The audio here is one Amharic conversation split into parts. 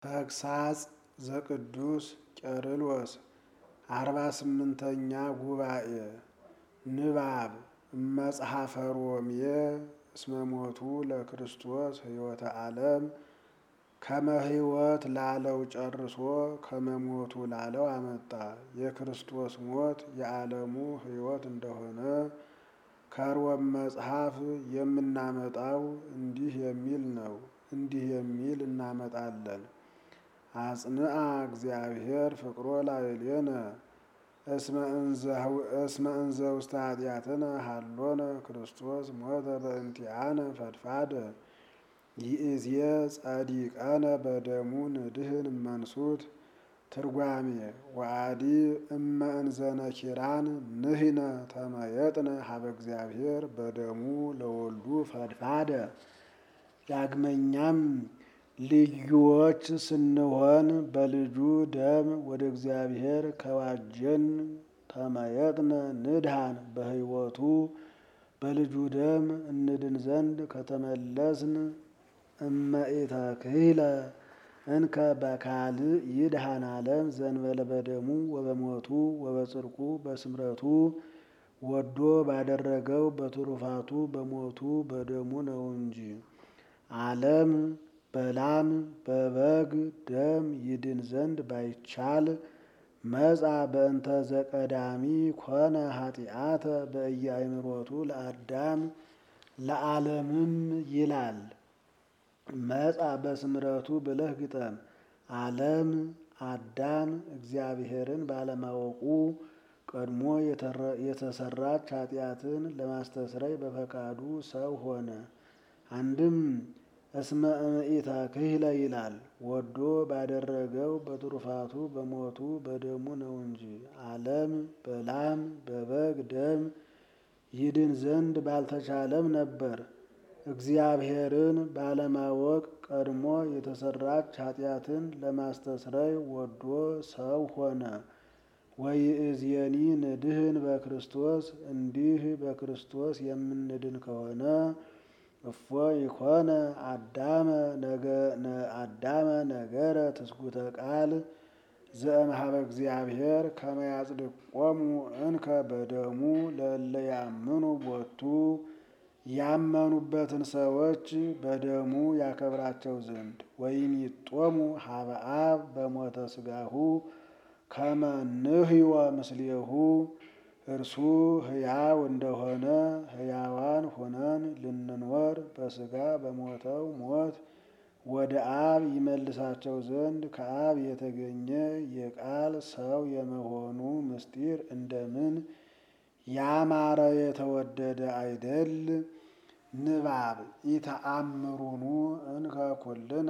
ተግሳጽ ዘቅዱስ ቄርሎስ አርባ ስምንተኛ ጉባኤ ንባብ እመጽሐፈ ሮሜ እስመ ሞቱ ለክርስቶስ ሕይወተ ዓለም ከመ ሕይወት ላለው ጨርሶ ከመሞቱ ላለው አመጣ። የክርስቶስ ሞት የዓለሙ ሕይወት እንደሆነ ከሮም መጽሐፍ የምናመጣው እንዲህ የሚል ነው። እንዲህ የሚል እናመጣለን። አጽንአ እግዚአብሔር ፍቅሮ ላዕሌነ እስመ እንዘ ውስተ ኃጢአትነ ሀሎነ ክርስቶስ ሞተ በእንቲአነ ፈድፋደ ይእዜ ጸዲቀነ በደሙ ንድህን መንሱት ትርጓሜ ወአዲ እመ እንዘነ ኪራን ንሕነ ተመየጥነ ሀበ እግዚአብሔር በደሙ ለወልዱ ፈድፋደ። ዳግመኛም ልዩዎች ስንሆን በልጁ ደም ወደ እግዚአብሔር ከዋጀን ተመየጥነ ንድሃን በሕይወቱ በልጁ ደም እንድን ዘንድ ከተመለስን እመኢተክህለ እንከ በካልእ ይድኃን ዓለም ዘእንበለ በደሙ ወበሞቱ ወበጽድቁ በስምረቱ ወዶ ባደረገው በትሩፋቱ በሞቱ በደሙ ነው እንጂ ዓለም በላም በበግ ደም ይድን ዘንድ ባይቻል መጻ በእንተ ዘቀዳሚ ኮነ ኃጢአተ በእየአእምሮቱ ለአዳም ለዓለምም ይላል። መጻ በስምረቱ ብለህ ግጠም። ዓለም አዳም እግዚአብሔርን ባለማወቁ ቀድሞ የተሰራች ኃጢአትን ለማስተስረይ በፈቃዱ ሰው ሆነ። አንድም እስመ እምኢተክህለ ይላል ወዶ ባደረገው በትሩፋቱ በሞቱ በደሙ ነው እንጂ ዓለም በላም በበግ ደም ይድን ዘንድ ባልተቻለም ነበር። እግዚአብሔርን ባለማወቅ ቀድሞ የተሰራች ኃጢአትን ለማስተስረይ ወዶ ሰው ሆነ። ወይእዜኒ ንድህን በክርስቶስ እንዲህ በክርስቶስ የምንድን ከሆነ እፎ ይኮነ አዳመ ነገረ ትስጉተ ቃል ዘእምኀበ እግዚአብሔር ከመ ያጽድቆሙ እንከ በደሙ ለእለ ያምኑ ቦቱ ያመኑበትን ሰዎች በደሙ ያከብራቸው ዘንድ ወይሚጦሙ ሀበ አብ በሞተ ሥጋሁ ከመ ንሕዮ ምስሌሁ እርሱ ሕያው እንደሆነ ሕያዋን ሆነን ልንኖር በሥጋ በሞተው ሞት ወደ አብ ይመልሳቸው ዘንድ ከአብ የተገኘ የቃል ሰው የመሆኑ ምስጢር እንደምን ያማረ የተወደደ አይደል? ንባብ ኢተአምሩኑ እንከ ኩልነ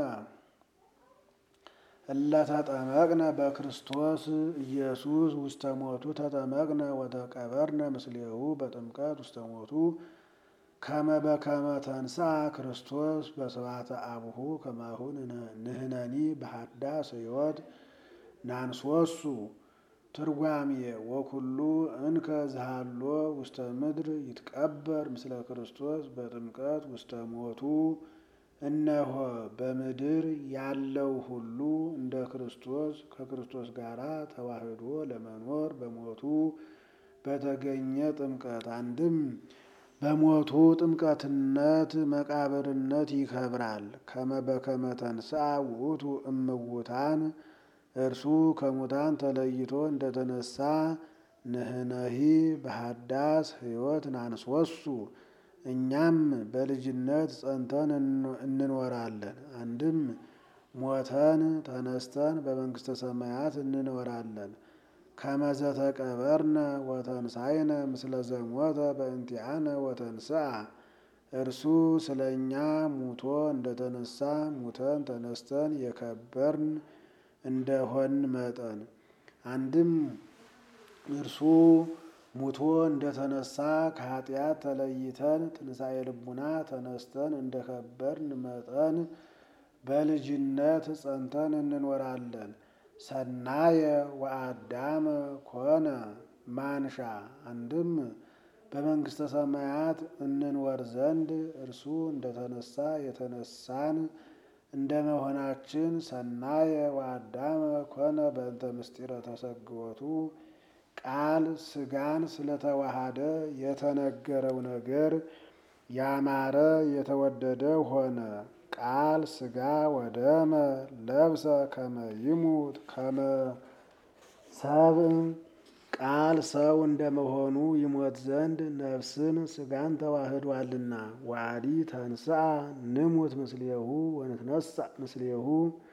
እለተጠመቅነ በክርስቶስ ኢየሱስ ውስተ ሞቱ ተጠመቅነ ወተቀበርነ ምስሌሁ በጥምቀት ውስተ ሞቱ ከመ በከመ ተንሥአ ክርስቶስ በስብሐተ አቡሁ ከማሁ ንሕነኒ በሐዳስ ሕይወት ናንሶሱ። ትርጓሜ ወኩሉ እንከ ዝሃሎ ውስተ ምድር ይትቀበር ምስለ ክርስቶስ በጥምቀት ውስተ ሞቱ። እነሆ በምድር ያለው ሁሉ እንደ ክርስቶስ ከክርስቶስ ጋር ተዋህዶ ለመኖር በሞቱ በተገኘ ጥምቀት አንድም በሞቱ ጥምቀትነት መቃብርነት ይከብራል። ከመ በከመ ተንሥአ ውእቱ እምውታን እርሱ ከሙታን ተለይቶ እንደተነሳ ንሕነሂ በሐዳስ ሕይወት ናንሶሱ እኛም በልጅነት ጸንተን እንኖራለን። አንድም ሞተን ተነስተን በመንግሥተ ሰማያት እንኖራለን። ከመ ዘተቀበርነ ወተንሣእነ ምስለ ዘሞተ በእንቲአነ ወተንሥአ እርሱ ስለ እኛ ሙቶ እንደተነሳ ሙተን ተነስተን የከበርን እንደሆን መጠን አንድም እርሱ ሙቶ እንደተነሳ ከኃጢአት ተለይተን ትንሣኤ ልቡና ተነስተን እንደከበርን መጠን በልጅነት ጸንተን እንኖራለን። ሰናየ ወአዳመ ኮነ ማንሻ አንድም በመንግሥተ ሰማያት እንኖር ዘንድ እርሱ እንደተነሳ የተነሳን እንደ መሆናችን ሰናየ ወአዳመ ኮነ በእንተ ምስጢረ ተሰግወቱ ቃል ሥጋን ስለተዋሃደ የተነገረው ነገር ያማረ የተወደደ ሆነ። ቃል ሥጋ ወደመ ለብሰ ከመ ይሙት ከመ ሰብእ ቃል ሰው እንደመሆኑ ይሞት ዘንድ ነፍስን ሥጋን ተዋህዷልና። ዋዲ ተንሥአ ንሙት ምስሌሁ ወንትነሣ ምስሌሁ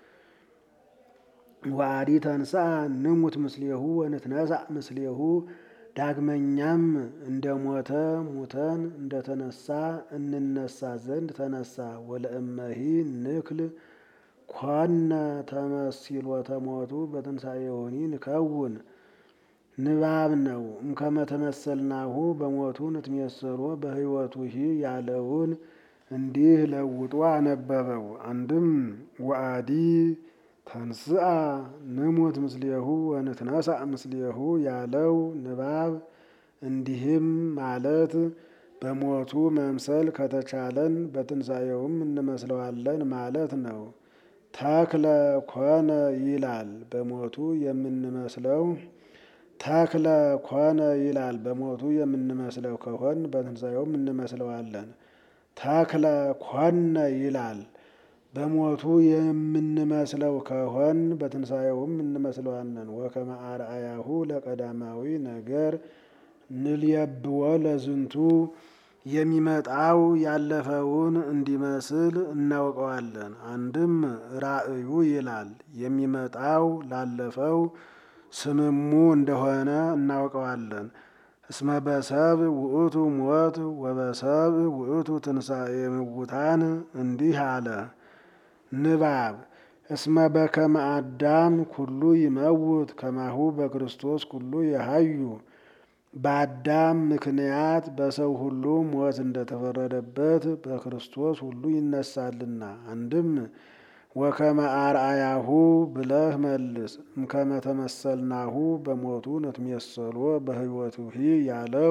ዋዲ ተንሥአ ንሙት ምስሌሁ ወንትነሣ ምስሌሁ ዳግመኛም እንደ ሞተ ሙተን እንደተነሳ እንነሳ ዘንድ ተነሳ። ወለእመሂ ንክል ኮነ ተመሲሎተ ሞቱ በትንሣኤሆኒ ንከውን ንባብ ነው። እምከመ ተመሰልናሁ በሞቱ ንትሜሰሎ በሕይወቱ ሂ ያለውን እንዲህ ለውጦ አነበበው። አንድም ወአዲ ተንሥአ ንሙት ምስሌሁ ወንትነሣ ምስሌሁ ያለው ንባብ እንዲህም ማለት በሞቱ መምሰል ከተቻለን በትንሣኤውም እንመስለዋለን ማለት ነው። ተክለ ኮነ ይላል በሞቱ የምንመስለው ተክለ ኮነ ይላል በሞቱ የምንመስለው ከሆን በትንሣኤውም እንመስለዋለን። ተክለ ኮነ ይላል በሞቱ የምንመስለው ከሆን በትንሣኤውም እንመስለዋለን። ወከመ አርአያሁ ለቀዳማዊ ነገር ንልየብዎ ለዝንቱ የሚመጣው ያለፈውን እንዲመስል እናውቀዋለን። አንድም ራእዩ ይላል የሚመጣው ላለፈው ስምሙ እንደሆነ እናውቀዋለን። እስመ በሰብ ውእቱ ሞት ወበሰብ ውእቱ ትንሣኤ ምውታን እንዲህ አለ። ንባብ እስመ በከመ አዳም ኩሉ ይመውት ከማሁ በክርስቶስ ኩሉ የሀዩ በአዳም ምክንያት በሰው ሁሉ ሞት እንደተፈረደበት በክርስቶስ ሁሉ ይነሳልና። አንድም ወከመ አርአያሁ ብለህ መልስ። እምከመ ተመሰልናሁ በሞቱ ንትሜሰሎ በሕይወቱ ሂ ያለው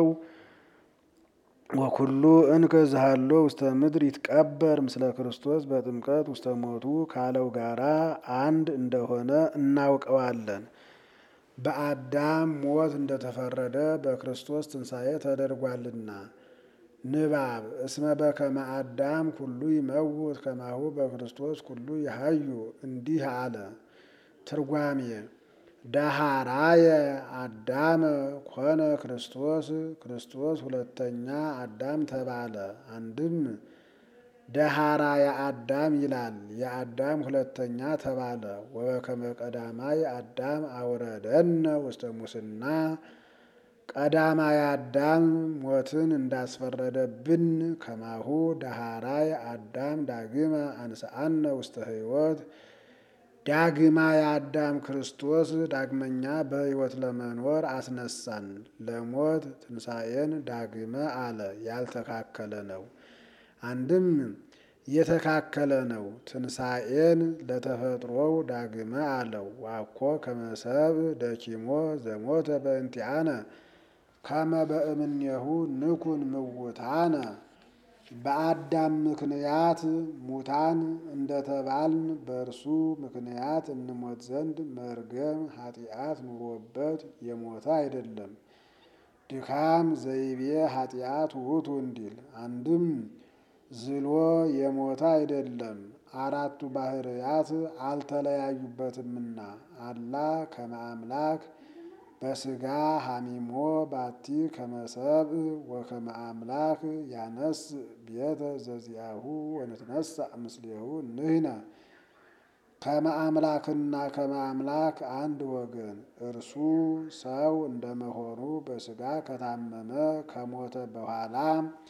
ወኩሉ እንከ ዝሃሎ ውስተ ምድር ይትቀበር ምስለ ክርስቶስ በጥምቀት ውስተ ሞቱ ካለው ጋራ አንድ እንደሆነ እናውቀዋለን። በአዳም ሞት እንደተፈረደ በክርስቶስ ትንሣኤ ተደርጓልና። ንባብ እስመ በከመ አዳም ኩሉ ይመውት ከማሁ በክርስቶስ ኩሉ ይሀዩ እንዲህ አለ። ትርጓሜ ዳሃራየ አዳመ ኮነ ክርስቶስ ክርስቶስ ሁለተኛ አዳም ተባለ። አንድም ደሃራየ አዳም ይላል የአዳም ሁለተኛ ተባለ። ወበከመ ቀዳማይ አዳም አውረደነ ውስተ ሙስና ቀዳማይ አዳም ሞትን እንዳስፈረደብን ከማሁ ዳሃራይ አዳም ዳግመ አንስአነ ውስተ ሕይወት ዳግማይ አዳም ክርስቶስ ዳግመኛ በሕይወት ለመኖር አስነሳን። ለሞት ትንሣኤን ዳግመ አለ ያልተካከለ ነው። አንድም የተካከለ ነው። ትንሣኤን ለተፈጥሮው ዳግመ አለው። ዋኮ ከመሰብ ደኪሞ ዘሞተ በእንቲአነ ከመ በእምኔሁ ንኩን ምውታነ በአዳም ምክንያት ሙታን እንደተባልን በእርሱ ምክንያት እንሞት ዘንድ መርገም ኃጢአት ኑሮበት የሞተ አይደለም። ድካም ዘይቤ ኃጢአት ውእቱ እንዲል አንድም ዝሎ የሞተ አይደለም። አራቱ ባህርያት አልተለያዩበትምና አላ ከመ አምላክ በስጋ ሀሚሞ ባቲ ከመሰብ ወከመ አምላክ ያነስ ቤተ ዘዚአሁ ወንትነሳ ምስሌሁ ንህነ ከመ አምላክና ከመ አምላክ አንድ ወገን እርሱ ሰው እንደመሆኑ በስጋ ከታመመ ከሞተ በኋላ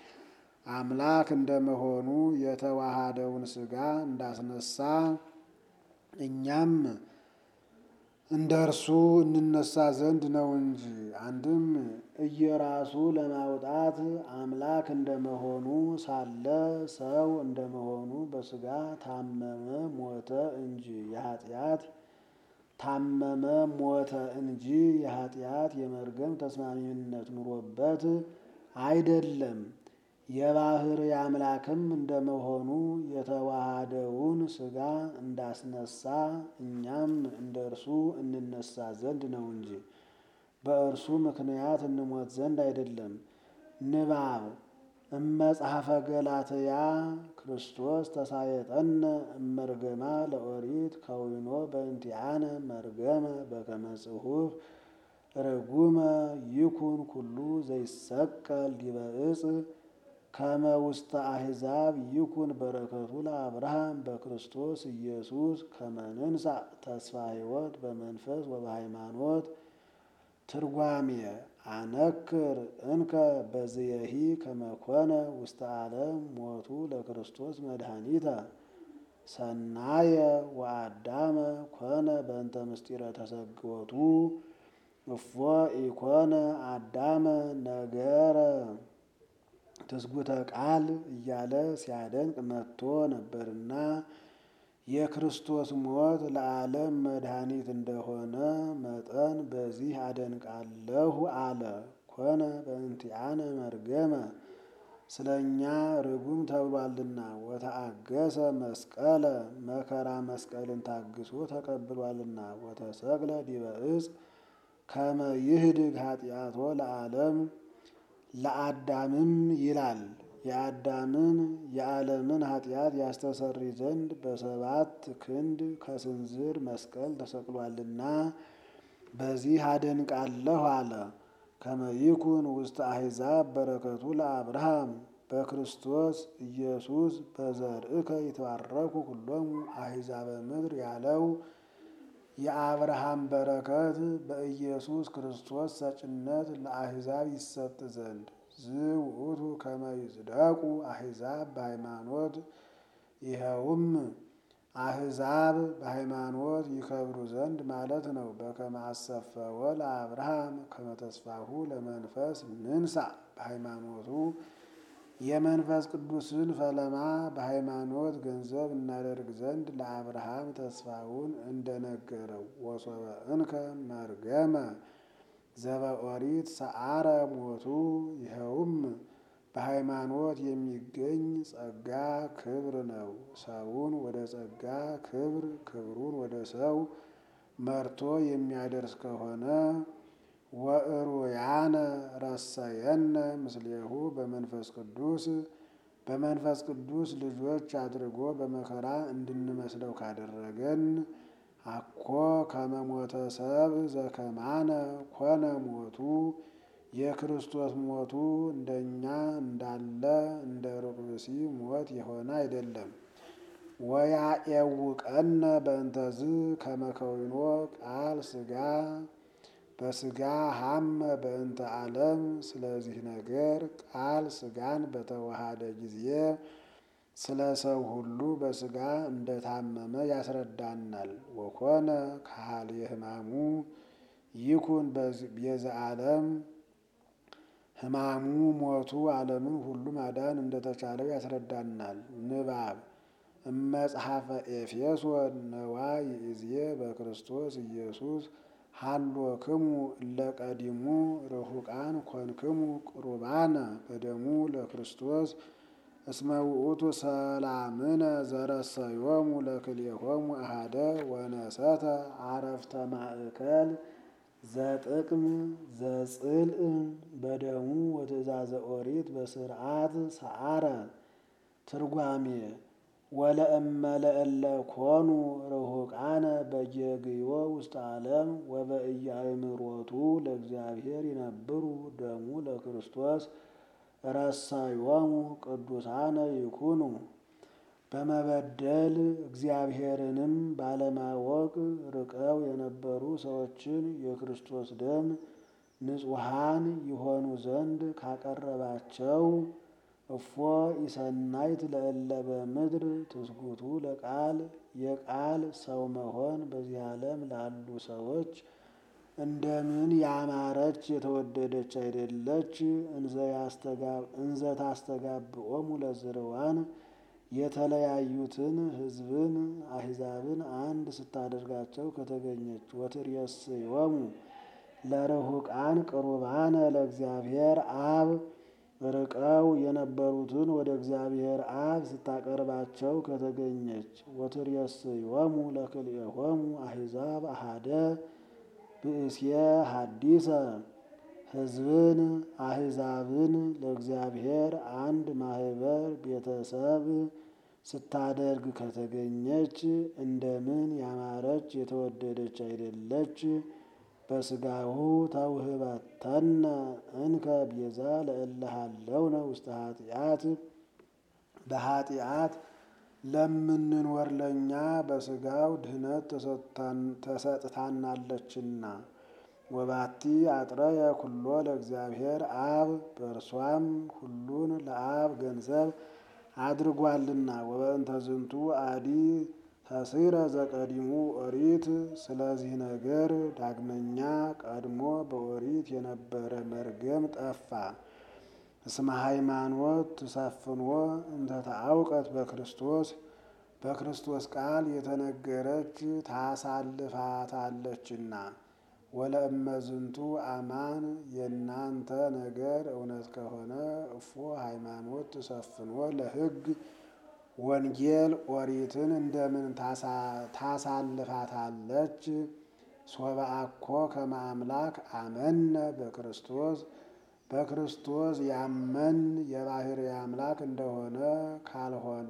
አምላክ እንደመሆኑ የተዋሃደውን ስጋ እንዳስነሳ እኛም እንደ እርሱ እንነሳ ዘንድ ነው እንጂ። አንድም እየራሱ ለማውጣት አምላክ እንደመሆኑ ሳለ ሰው እንደመሆኑ በስጋ ታመመ ሞተ እንጂ የኃጢአት ታመመ ሞተ እንጂ የኃጢአት የመርገም ተስማሚነት ኑሮበት አይደለም። የባህር አምላክም እንደመሆኑ የተዋሃደውን ሥጋ እንዳስነሳ እኛም እንደ እርሱ እንነሳ ዘንድ ነው እንጂ በእርሱ ምክንያት እንሞት ዘንድ አይደለም። ንባብ እመጽሐፈ ገላትያ ክርስቶስ ተሳየጠነ እመርገማ ለኦሪት ከዊኖ በእንቲአነ መርገመ በከመ ጽሑፍ ርጉመ ይኩን ኩሉ ዘይሰቀል ዲበ ዕፅ ከመ ውስተ አሕዛብ ይኩን በረከቱ ለአብርሃም በክርስቶስ ኢየሱስ ከመ ንንሣእ ተስፋ ሕይወት በመንፈስ ወበሃይማኖት። ትርጓሜ አነክር እንከ በዝየሂ ከመ ኮነ ውስተ ዓለም ሞቱ ለክርስቶስ መድኃኒተ ሰናየ ወአዳመ ኮነ በእንተ ምስጢረ ተሰግወቱ እፎ ኢኮነ አዳመ ነገረ ትስጉተ ቃል እያለ ሲያደንቅ መጥቶ ነበርና የክርስቶስ ሞት ለዓለም መድኃኒት እንደሆነ መጠን በዚህ አደንቃለሁ አለ። ኮነ በእንቲአነ መርገመ ስለ እኛ ርጉም ተብሏልና፣ ወተአገሰ መስቀለ መከራ መስቀልን ታግሶ ተቀብሏልና፣ ወተሰቅለ ዲበ ዕፅ ከመ ይህድግ ኃጢአቶ ለዓለም ለአዳምም ይላል የአዳምን የዓለምን ኃጢአት ያስተሰሪ ዘንድ በሰባት ክንድ ከስንዝር መስቀል ተሰቅሏልና በዚህ አደንቃለሁ አለ። ከመ ይኩን ውስተ አሕዛብ በረከቱ ለአብርሃም በክርስቶስ ኢየሱስ በዘርእከ ይትባረኩ ኩሎሙ አሕዛበ ምድር ያለው የአብርሃም በረከት በኢየሱስ ክርስቶስ ሰጭነት ለአሕዛብ ይሰጥ ዘንድ ዝውእቱ ከመ ይጽደቁ አሕዛብ በሃይማኖት ይኸውም አሕዛብ በሃይማኖት ይከብሩ ዘንድ ማለት ነው። በከመ አሰፈወ ለአብርሃም ከመ ተስፋሁ ለመንፈስ ንንሣእ በሃይማኖቱ የመንፈስ ቅዱስን ፈለማ በሃይማኖት ገንዘብ እናደርግ ዘንድ ለአብርሃም ተስፋውን እንደነገረው ወሶበ እንከ መርገመ ዘበኦሪት ሰዓረ ሞቱ ይኸውም በሃይማኖት የሚገኝ ጸጋ ክብር ነው። ሰውን ወደ ጸጋ ክብር ክብሩን ወደ ሰው መርቶ የሚያደርስ ከሆነ ወእሩያነ ረሰየነ ምስሌሁ በመንፈስ ቅዱስ በመንፈስ ቅዱስ ልጆች አድርጎ በመከራ እንድንመስለው ካደረገን አኮ ከመሞተ ሰብ ዘከማነ ኮነ ሞቱ የክርስቶስ ሞቱ እንደኛ እንዳለ እንደ ሩቅ ብእሲ ሞት የሆነ አይደለም። ወያኤውቀነ በእንተዝ ከመከዊኖ ቃል ሥጋ በሥጋ ሀመ በእንተ ዓለም ስለዚህ ነገር ቃል ሥጋን በተዋሃደ ጊዜ ስለ ሰው ሁሉ በሥጋ እንደታመመ ያስረዳናል። ወኮነ ካህል የሕማሙ ይኩን ቤዛ ዓለም ሕማሙ ሞቱ ዓለምን ሁሉ ማዳን እንደተቻለው ያስረዳናል። ንባብ እመጽሐፈ ኤፌሶን ነዋ ይእዜ በክርስቶስ ኢየሱስ ሃሎክሙ እለ ቀዲሙ ርሑቃን ኮንክሙ ቅሩባነ በደሙ ለክርስቶስ እስመ ውእቱ ሰላምነ ዘረሰዮሙ ለክልኤሆሙ አሃደ ወነሰተ አረፍተ ማእከል ዘጥቅም ዘጽልእ በደሙ ወትእዛዘ ኦሪት በስርዓት ሰዓረ። ትርጓሜ ወለእመ ለእለ ኮኑ ርሑቃነ በየግዮ ውስተ ዓለም ወበኢያእምሮቱ ለእግዚአብሔር ይነብሩ ደሙ ለክርስቶስ ረሰዮሙ ቅዱሳነ ይኩኑ። በመበደል እግዚአብሔርንም ባለማወቅ ርቀው የነበሩ ሰዎችን የክርስቶስ ደም ንጹሐን ይሆኑ ዘንድ ካቀረባቸው እፎ ኢሰናይት ለእለ በምድር ትስጉቱ ለቃል የቃል ሰው መሆን በዚህ ዓለም ላሉ ሰዎች እንደምን ያማረች የተወደደች አይደለች? እንዘ ታስተጋብኦሙ ለዝርዋን የተለያዩትን ሕዝብን አሕዛብን አንድ ስታደርጋቸው ከተገኘች ወትሬስዮሙ ለርሑቃን ቅሩባነ ለእግዚአብሔር አብ ርቀው የነበሩትን ወደ እግዚአብሔር አብ ስታቀርባቸው ከተገኘች ወትሬስዮሙ ለክልኤሆሙ አሕዛብ አሐደ ብእሴ ሐዲሰ ሕዝብን አሕዛብን ለእግዚአብሔር አንድ ማህበር ቤተሰብ ስታደርግ ከተገኘች እንደምን ያማረች የተወደደች አይደለች? በስጋሁ ተውህበተነ እንከ ቤዛ ለእለሃለውነ ውስተ ኃጢአት በኃጢአት ለምንኖር ለእኛ በስጋው ድህነት ተሰጥታናለችና። ወባቲ አጥረየ ኩሎ ለእግዚአብሔር አብ በእርሷም ሁሉን ለአብ ገንዘብ አድርጓልና። ወበእንተ ዝንቱ አዲ ተሲረ ዘቀዲሙ ኦሪት። ስለዚህ ነገር ዳግመኛ ቀድሞ በኦሪት የነበረ መርገም ጠፋ። እስመ ሃይማኖት ትሰፍንዎ እንተ ተአውቀት በክርስቶስ በክርስቶስ ቃል የተነገረች ታሳልፋታለችና። ወለእመዝንቱ አማን የእናንተ ነገር እውነት ከሆነ እፎ ሃይማኖት ትሰፍንዎ ለሕግ ወንጌል ኦሪትን እንደምን ታሳልፋታለች? ሶበ አኮ ከመ አምላክ አመነ በክርስቶስ በክርስቶስ ያመን የባሕርይ አምላክ እንደሆነ ካልሆነ።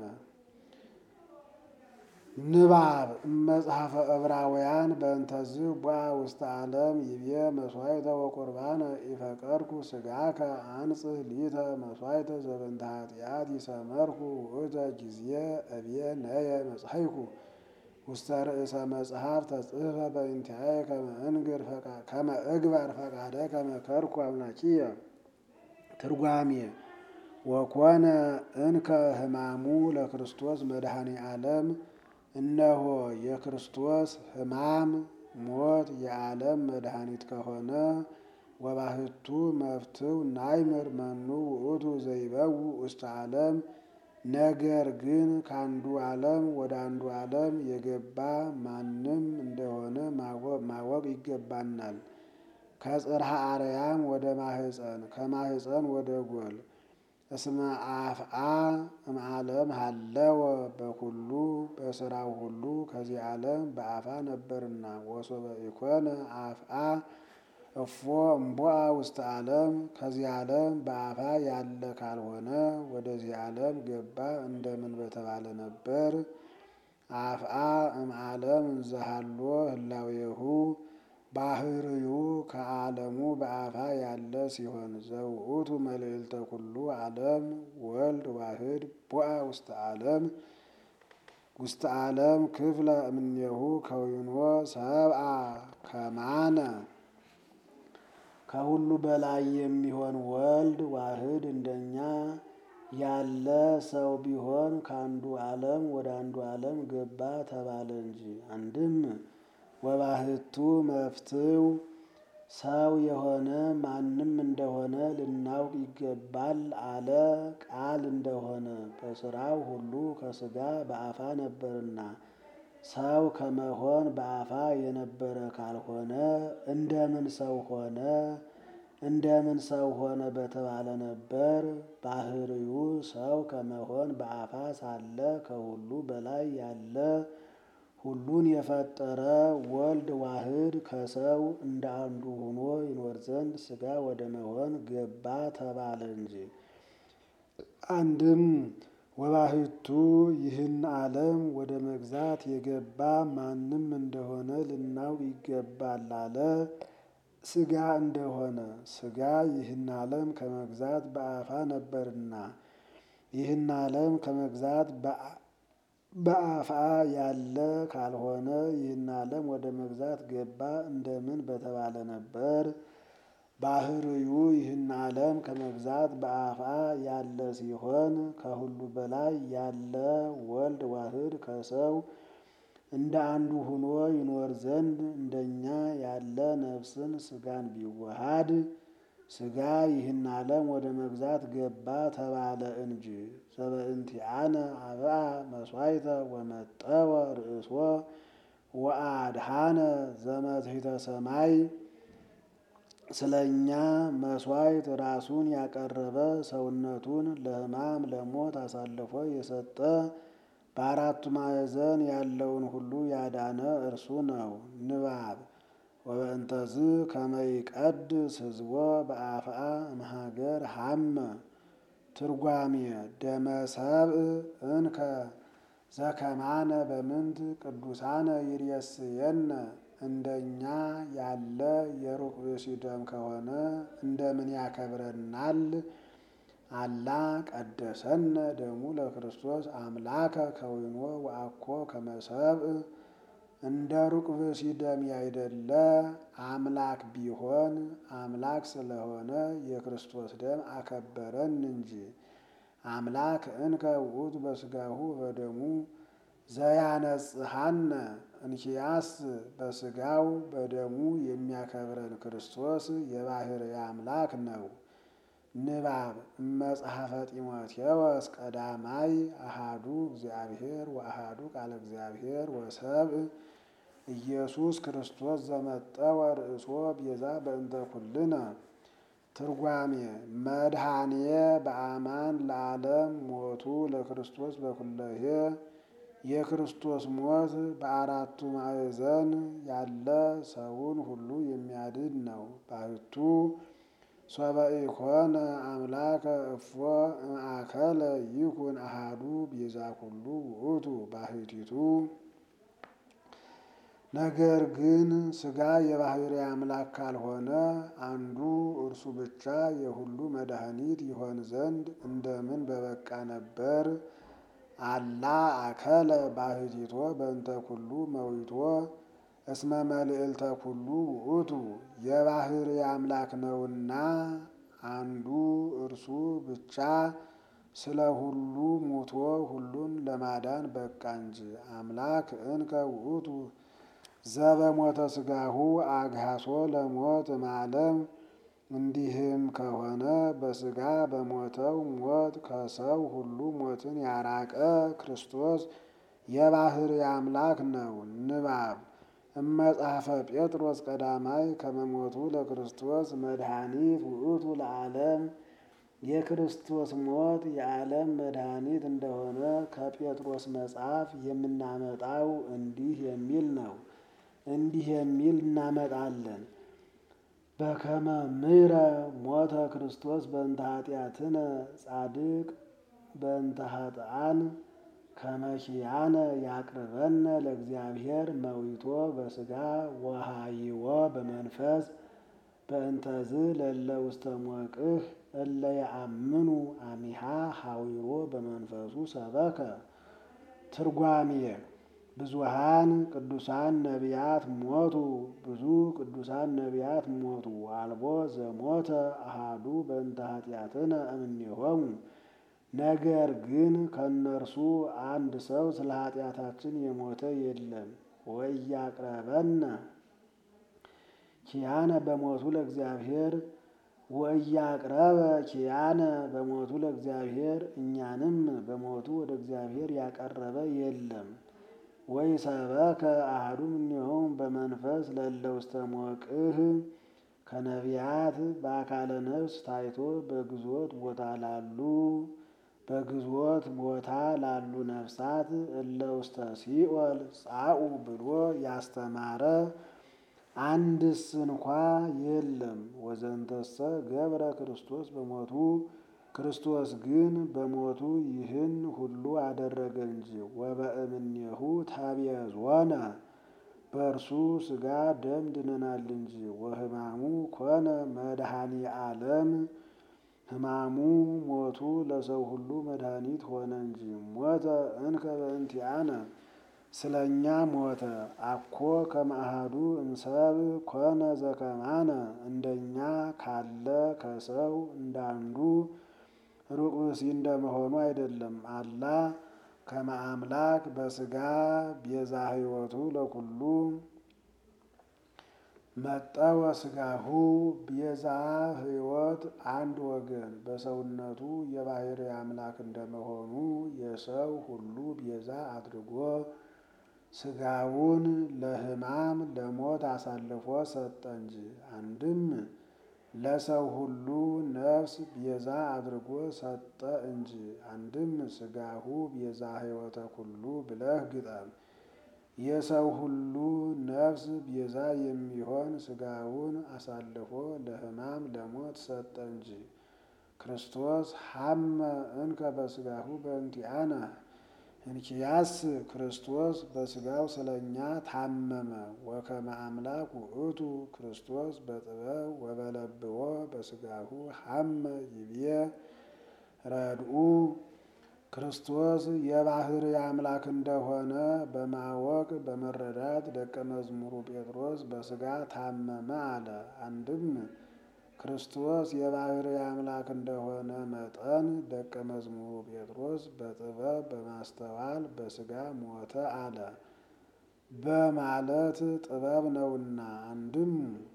ንባብ መጽሐፈ ዕብራውያን በእንተዝ ቧ ውስተ ዓለም ይቤ መስዋዕተ ወቁርባነ ኢፈቀድኩ ሥጋከ አንጽህ ሊተ መስዋዕተ ዘበንተ ኃጢአት ይሰመርኩ ውእተ ጊዜ እብየ ነየ መጽሐይኩ ውስተ ርእሰ መጽሐፍ ተጽሕፈ በእንቲአየ ከመ እግበር ፈቃደ ከመ ከርኩ አምላኪየ። ትርጓሜ ወኮነ እንከ ሕማሙ ለክርስቶስ መድኃኔ ዓለም እነሆ የክርስቶስ ሕማም ሞት የዓለም መድኃኒት ከሆነ ወባህቱ መፍትው ናይምር መኑ ውእቱ ዘይበው ውስተ ዓለም ነገር ግን ከአንዱ ዓለም ወደ አንዱ ዓለም የገባ ማንም እንደሆነ ማወቅ ይገባናል። ከጽርሐ አርያም ወደ ማህፀን ከማህፀን ወደ ጎል እስመ አፍአ እምዓለም ሀለወ በኩሉ በስራው ሁሉ ከዚህ ዓለም በአፋ ነበርና። ወሶበ ኢኮነ አፍአ እፎ እምቦአ ውስተ ዓለም ከዚህ ዓለም በአፋ ያለ ካልሆነ ወደዚህ ዓለም ገባ እንደምን በተባለ ነበር። አፍአ እምዓለም እንዘሃሎ ህላዌሁ ባህርዩ ከዓለሙ በአፋ ያለ ሲሆን ዘውእቱ መልዕልተ ኩሉ ዓለም ወልድ ዋህድ ቦአ ውስተ ዓለም ውስተ ዓለም ክፍለ እምኔሁ ከዊኖ ሰብአ ከማነ ከሁሉ በላይ የሚሆን ወልድ ዋህድ እንደኛ ያለ ሰው ቢሆን ከአንዱ ዓለም ወደ አንዱ ዓለም ገባ ተባለ እንጂ። አንድም ወባህቱ መፍትው ሰው የሆነ ማንም እንደሆነ ልናውቅ ይገባል አለ ቃል እንደሆነ በስራው ሁሉ ከስጋ በአፋ ነበርና። ሰው ከመሆን በአፋ የነበረ ካልሆነ እንደምን ሰው ሆነ? እንደምን ሰው ሆነ በተባለ ነበር። ባህርዩ ሰው ከመሆን በአፋ ሳለ ከሁሉ በላይ ያለ ሁሉን የፈጠረ ወልድ ዋህድ ከሰው እንደ አንዱ ሆኖ ይኖር ዘንድ ሥጋ ወደ መሆን ገባ ተባለ እንጂ። አንድም ወባህቱ ይህን ዓለም ወደ መግዛት የገባ ማንም እንደሆነ ልናውቅ ይገባል አለ ሥጋ እንደሆነ። ሥጋ ይህን ዓለም ከመግዛት በአፋ ነበርና ይህን ዓለም ከመግዛት በአፋ ያለ ካልሆነ ይህን ዓለም ወደ መግዛት ገባ እንደምን በተባለ ነበር። ባህርዩ ይህን ዓለም ከመግዛት በአፋ ያለ ሲሆን ከሁሉ በላይ ያለ ወልድ ዋህድ ከሰው እንደ አንዱ ሆኖ ይኖር ዘንድ እንደኛ ያለ ነፍስን ሥጋን ቢዋሃድ ሥጋ ይህን ዓለም ወደ መግዛት ገባ ተባለ እንጂ። ዘበእንቲአነ አብአ መስዋዕተ ወመጠወ ርእሶ ወአድኃነ ዘመትሕተ ሰማይ ስለ እኛ መሥዋዕት ራሱን ያቀረበ ሰውነቱን ለሕማም ለሞት አሳልፎ የሰጠ በአራቱ ማዕዘን ያለውን ሁሉ ያዳነ እርሱ ነው። ንባብ ወበእንተዝ ከመይቀድስ ሕዝቦ በአፍአ እምሀገር ሀመ ትርጓሜ ደመ ሰብእ እንከ ዘከማነ በምንት ቅዱሳነ ይሬስየነ እንደኛ ያለ የሩቅ ብእሲ ደም ከሆነ እንደምን ያከብረናል? አላ ቀደሰነ ደሙ ለክርስቶስ አምላከ ከዊኖ ወአኮ ከመሰብእ እንደ ሩቅ ብእሲ ደም ያይደለ አምላክ ቢሆን አምላክ ስለሆነ የክርስቶስ ደም አከበረን እንጂ። አምላክ እንከ ውእቱ በስጋሁ በደሙ ዘያነጽሐነ እንኪያስ በስጋው በደሙ የሚያከብረን ክርስቶስ የባሕርይ አምላክ ነው። ንባብ እመጽሐፈ ጢሞቴዎስ ቀዳማይ አሃዱ እግዚአብሔር ወአሃዱ ቃለ እግዚአብሔር ወሰብእ ኢየሱስ ክርስቶስ ዘመጠወ ርእሶ ቤዛ በእንተ ኩልነ። ትርጓሜ መድኃኔ በአማን ለዓለም ሞቱ ለክርስቶስ በኩለሄ የክርስቶስ ሞት በአራቱ ማዕዘን ያለ ሰውን ሁሉ የሚያድን ነው። ባሕቱ ሶበ ኢኮነ አምላከ እፎ እምአከለ ይኩን አሃዱ ቤዛ ኩሉ ውእቱ ባሕቲቱ። ነገር ግን ሥጋ የባሕርይ አምላክ ካልሆነ አንዱ እርሱ ብቻ የሁሉ መድኃኒት ይሆን ዘንድ እንደምን በበቃ ነበር። አላ አከለ ባሕቲቶ በእንተ ኩሉ መዊቶ እስመ መልዕልተ ኩሉ ውእቱ የባሕርይ አምላክ ነውና አንዱ እርሱ ብቻ ስለ ሁሉ ሙቶ ሁሉን ለማዳን በቃ እንጂ። አምላክ እንከ ውእቱ ዘበሞተ ሥጋሁ አግሃሶ ለሞት እምዓለም። እንዲህም ከሆነ በሥጋ በሞተው ሞት ከሰው ሁሉ ሞትን ያራቀ ክርስቶስ የባሕርይ አምላክ ነው። ንባብ እመጽሐፈ ጴጥሮስ ቀዳማይ ከመሞቱ ለክርስቶስ መድኃኒት ውእቱ ለዓለም የክርስቶስ ሞት የዓለም መድኃኒት እንደሆነ ከጴጥሮስ መጽሐፍ የምናመጣው እንዲህ የሚል ነው። እንዲህ የሚል እናመጣለን። በከመ ምሕረ ሞተ ክርስቶስ በእንተ ኃጢአትነ ጻድቅ በእንተ ኃጥኣን ከመ ኪያነ ያቅርበነ ለእግዚአብሔር መዊቶ በሥጋ ወሃይዎ በመንፈስ በእንተዝ ለለ ውስተ ሞቅህ እለ የአምኑ አሚሃ ሐዊሮ በመንፈሱ ሰበከ። ትርጓሜ ብዙሃን ቅዱሳን ነቢያት ሞቱ፣ ብዙ ቅዱሳን ነቢያት ሞቱ። አልቦ ዘሞተ አሃዱ በእንተ ኃጢአትነ እምኔሆሙ። ነገር ግን ከእነርሱ አንድ ሰው ስለ ኃጢአታችን የሞተ የለም። ወኢያቅረበነ ኪያነ በሞቱ ለእግዚአብሔር ወኢያቅረበ ኪያነ በሞቱ ለእግዚአብሔር እኛንም በሞቱ ወደ እግዚአብሔር ያቀረበ የለም። ወይ ሰበከ አሐዱ እምኔሆሙ በመንፈስ ለእለ ውስተ ሞቅህ ከነቢያት በአካለ ነፍስ ታይቶ በግዞት ቦታ ላሉ በግዞት ቦታ ላሉ ነፍሳት እለ ውስተ ሲኦል ጻኡ ብሎ ያስተማረ አንድስ እንኳ የለም። ወዘንተሰ ገብረ ክርስቶስ በሞቱ ክርስቶስ ግን በሞቱ ይህን ሁሉ አደረገ እንጂ። ወበእምኔሁ ተቤዞነ በእርሱ ሥጋ ደም ድነናል እንጂ። ወሕማሙ ኮነ መድኃኒ ዓለም ሕማሙ ሞቱ ለሰው ሁሉ መድኃኒት ሆነ እንጂ። ሞተ እንከ በእንቲአነ ስለ እኛ ሞተ። አኮ ከመ አሐዱ እምሰብ ኮነ ዘከማነ እንደኛ ካለ ከሰው እንዳንዱ ሩቅ ብእሲ እንደመሆኑ አይደለም። አላ ከመ አምላክ በሥጋ ቤዛ ሕይወቱ ለኩሉ መጠወ ሥጋሁ ቤዛ ሕይወት አንድ ወገን በሰውነቱ የባሕርይ አምላክ እንደመሆኑ የሰው ሁሉ ቤዛ አድርጎ ሥጋውን ለሕማም ለሞት አሳልፎ ሰጠ እንጂ። አንድም ለሰው ሁሉ ነፍስ ቤዛ አድርጎ ሰጠ እንጂ። አንድም ሥጋሁ ቤዛ ሕይወተ ኩሉ ብለህ ግጠም። የሰው ሁሉ ነፍስ ቤዛ የሚሆን ሥጋውን አሳልፎ ለሕማም ለሞት ሰጠ እንጂ። ክርስቶስ ሐመ እንከ በሥጋሁ በእንቲአነ እንኪያስ ክርስቶስ በሥጋው ስለ እኛ ታመመ። ወከመ አምላክ ውእቱ ክርስቶስ በጥበብ ወበለብዎ በሥጋሁ ሐመ ይብዬ ረድኡ ክርስቶስ የባሕርይ አምላክ እንደሆነ በማወቅ በመረዳት ደቀ መዝሙሩ ጴጥሮስ በሥጋ ታመመ አለ። አንድም ክርስቶስ የባሕርይ አምላክ እንደሆነ መጠን ደቀ መዝሙሩ ጴጥሮስ በጥበብ በማስተዋል በሥጋ ሞተ አለ በማለት ጥበብ ነውና። አንድም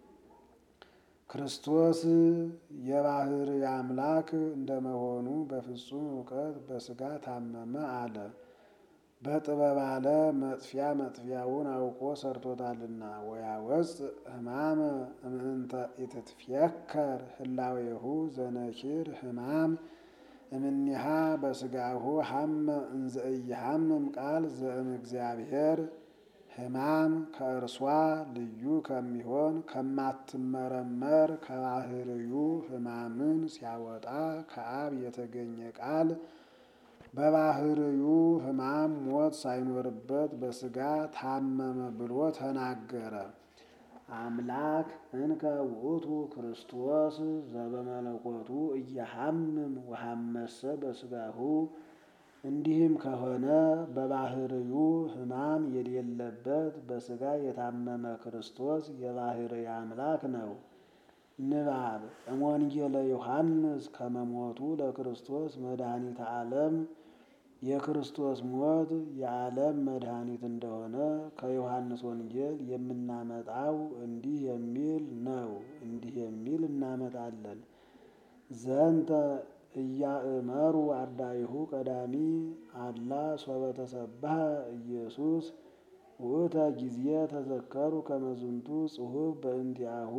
ክርስቶስ የባሕርይ አምላክ እንደመሆኑ በፍጹም እውቀት በሥጋ ታመመ አለ። በጥበብ አለ መጥፊያ መጥፊያውን አውቆ ሰርቶታልና። ወያወፅ ሕማመ እምእንተ ኢትትፍየከር ህላዌሁ ዘነኪር ሕማም እምኒሃ በሥጋሁ ሐመ እንዘ ኢይሐምም ቃል ዘእም እግዚአብሔር ሕማም ከእርሷ ልዩ ከሚሆን ከማትመረመር ከባሕርዩ ሕማምን ሲያወጣ ከአብ የተገኘ ቃል በባሕርዩ ሕማም ሞት ሳይኖርበት በሥጋ ታመመ ብሎ ተናገረ። አምላክ እንከ ውእቱ ክርስቶስ ዘበመለኮቱ እየሐምም ወሐመሰ በሥጋሁ እንዲህም ከሆነ በባሕርዩ ሕማም የሌለበት በሥጋ የታመመ ክርስቶስ የባሕርይ አምላክ ነው። ንባብ እምወንጌለ ዮሐንስ ከመሞቱ ለክርስቶስ መድኃኒተ ዓለም የክርስቶስ ሞት የዓለም መድኃኒት እንደሆነ ከዮሐንስ ወንጌል የምናመጣው እንዲህ የሚል ነው። እንዲህ የሚል እናመጣለን። ዘንተ እያእመሩ አርዳኢሁ ቀዳሚ አላ ሶበ ተሰብሐ ኢየሱስ ውእተ ጊዜ ተዘከሩ ከመዝንቱ ጽሑፍ በእንቲአሁ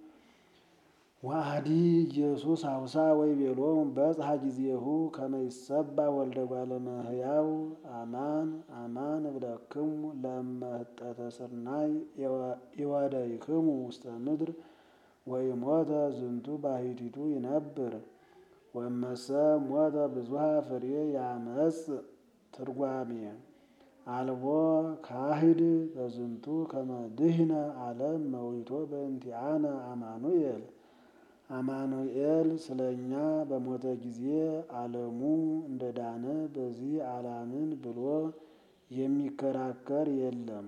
ዋህዲ ኢየሱስ አውሳ ወይ ቤሎሙ በጽሐ ጊዜሁ ከመ ይሰባ ወልደ እጓለ እመሕያው አማን አማን እብለክሙ ለእመ ህጠተ ስርናይ ይወደይክሙ ውስተ ምድር ወኢሞተ ዝንቱ ባሕቲቱ ይነብር ወእመሰ ሞተ ብዙኃ ፍሬ ያመጽ ትርጓሜ አልቦ ካሂድ በዝንቱ ከመ ድኅነ ዓለም መዊቶ በእንቲአነ አማኑኤል አማኑኤል ስለ እኛ በሞተ ጊዜ ዓለሙ እንደዳነ በዚህ አላምን ብሎ የሚከራከር የለም።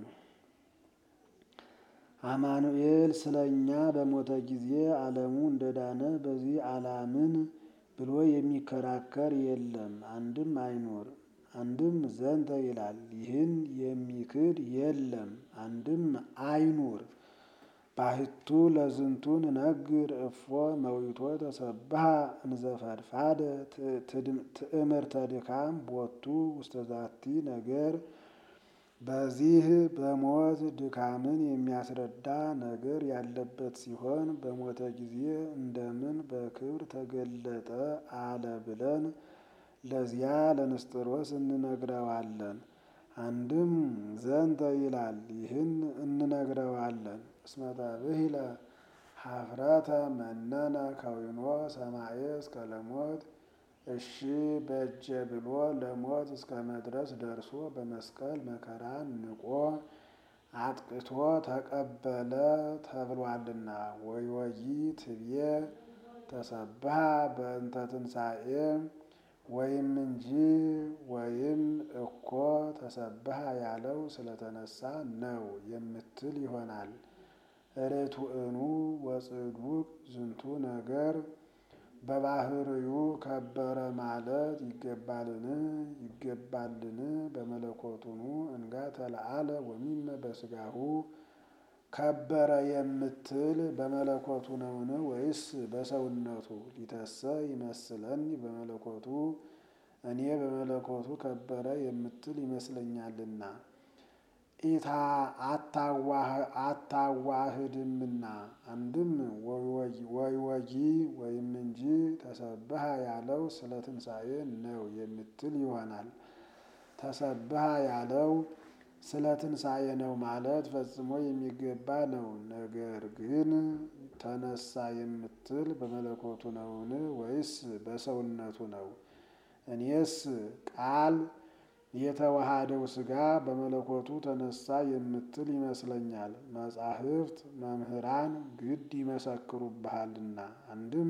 አማኑኤል ስለ እኛ በሞተ ጊዜ ዓለሙ እንደዳነ በዚህ አላምን ብሎ የሚከራከር የለም። አንድም አይኖር አንድም ዘንተ ይላል። ይህን የሚክድ የለም። አንድም አይኑር። ባሕቱ ለዝንቱን ነግር እፎ መዊቶ ተሰብሐ እንዘፈድፋደ ትእምርተ ድካም ቦቱ ውስተ ዛቲ ነገር በዚህ በሞት ድካምን የሚያስረዳ ነገር ያለበት ሲሆን በሞተ ጊዜ እንደምን በክብር ተገለጠ አለ ብለን ለዚያ ለንስጥሮስ እንነግረዋለን። አንድም ዘንተ ይላል። ይህን እንነግረዋለን። እስመ ተብሂለ ኀፍረተ መነነ ከዊኖ ሰማየ እስከ ለሞት እሺ በጀ ብሎ ለሞት እስከ መድረስ ደርሶ በመስቀል መከራን ንቆ አጥቅቶ ተቀበለ ተብሏልና። ወዮጊ ትብዬ ተሰብሐ በእንተ ትንሣኤ ወይም እንጂ ወይም እኮ ተሰብሐ ያለው ስለተነሳ ነው የምትል ይሆናል። ርቱዕኑ ወጽዱቅ ዝንቱ ነገር በባሕርዩ ከበረ ማለት ይገባልን? ይገባልን? በመለኮቱኑ እንጋ ተለአለ ወሚመ በሥጋሁ ከበረ የምትል በመለኮቱ ነውን? ወይስ በሰውነቱ? ሊተሰ ይመስለኒ በመለኮቱ እኔ በመለኮቱ ከበረ የምትል ይመስለኛልና። ኢታ አታዋህድምና አንድም ወይወጊ ወይም እንጂ ተሰብሃ ያለው ስለ ትንሣኤ ነው የምትል ይሆናል። ተሰብሃ ያለው ስለ ትንሣኤ ነው ማለት ፈጽሞ የሚገባ ነው። ነገር ግን ተነሳ የምትል በመለኮቱ ነውን ወይስ በሰውነቱ ነው? እኔስ ቃል የተዋሃደው ሥጋ በመለኮቱ ተነሳ የምትል ይመስለኛል። መጻሕፍት መምህራን ግድ ይመሰክሩብሃልና አንድም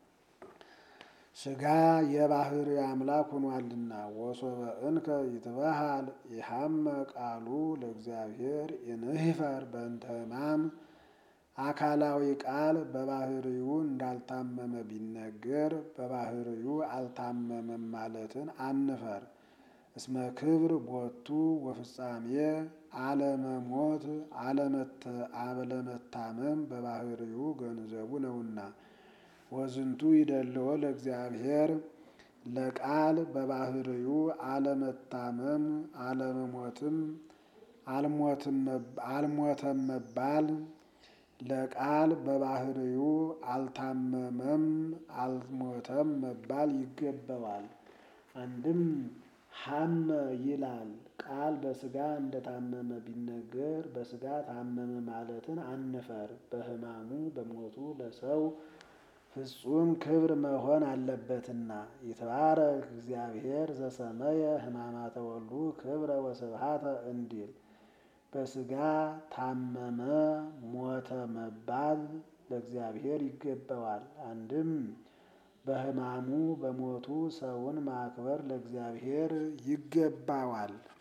ሥጋ የባህሪ አምላክ ሆኗልና። ወሶበ እንከ ይትበሃል የሐመ ቃሉ ለእግዚአብሔር እንህፈር በእንተ ሕማም አካላዊ ቃል በባህሪው እንዳልታመመ ቢነገር በባህሪው አልታመመም ማለትን አንፈር። እስመ ክብር ቦቱ ወፍጻሜ አለመሞት አለመታመም በባህሪው ገንዘቡ ነውና። ወዝንቱ ይደልዎ ለእግዚአብሔር ለቃል በባህሪው አለመታመም አለመሞትም አልሞተም መባል ለቃል በባህሪው አልታመመም አልሞተም መባል ይገባዋል። አንድም ሐመ ይላል ቃል በሥጋ እንደታመመ ቢነገር በሥጋ ታመመ ማለትን አንፈር። በሕማሙ በሞቱ ለሰው ፍጹም ክብር መሆን አለበትና። ይትባረክ እግዚአብሔር ዘሰመየ ሕማማተ ወልዱ ክብረ ወስብሐተ እንዲል በሥጋ ታመመ ሞተ መባል ለእግዚአብሔር ይገባዋል። አንድም በሕማሙ በሞቱ ሰውን ማክበር ለእግዚአብሔር ይገባዋል።